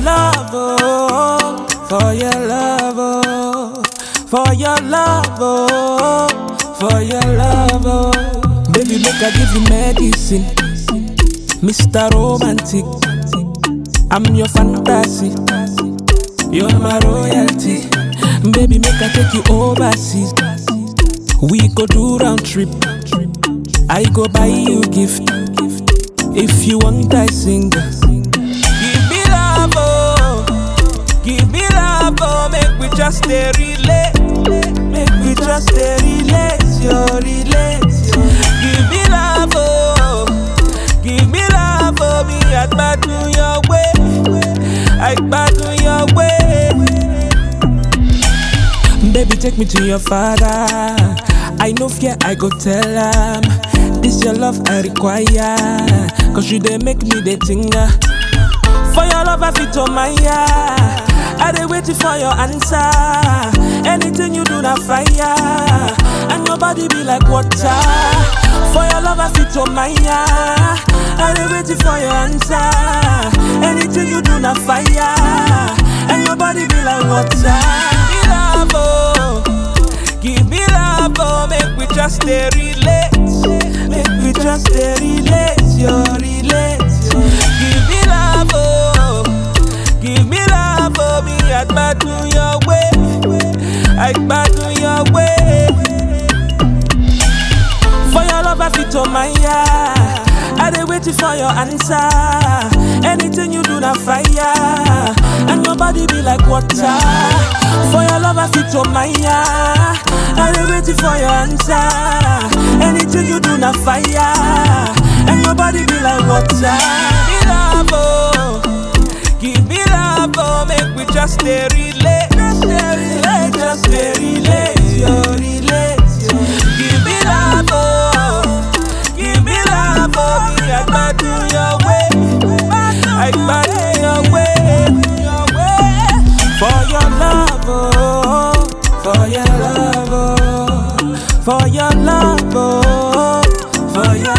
love, oh, for your love, oh, for your love, oh, for your love, oh. Baby, make I give you medicine, Mr. Romantic. I'm your fantasy, you're my royalty. Baby, make I take you overseas. We go do round trip. I go buy you gift. If you want, I sing. Give me love, oh. Give me love, oh. Make we just stay relate. Make we just stay relate, yo, relate. yo. Give me love, oh. Give me love, oh. Me at do your way. I do your way. Baby, take me to your father. I know fear, I go tell him. This your love I require. Cause you they make me the tinga. For your love, I fit on my I they waiting for your answer. Anything you do, na fire. And your body be like water. For your love, I fit on my I they waiting for your answer. Anything you do, na fire. And your body be like water. Give me love, oh. Give me love, oh. Make we just stay relate. Make we just stay relate, yo, relate. yo. Give me love, oh. Give me love, oh. Me at do your way. I do your way. For your love, I fit on my I they waiting for your answer. Anything you do, na fire. And your body be like water. For your love, I fit on my I they waiting for your answer. Anything you do, na fire. And your body be like water. Give me love, oh. Give me love, oh. Make we just stay relate. Just stay relate, just stay relate, yo, relate, yo. Give me love, oh. Give me love, oh. Me, I do your way. I do your way. Your way. For your love, oh. For your love, oh. For your love, oh. For your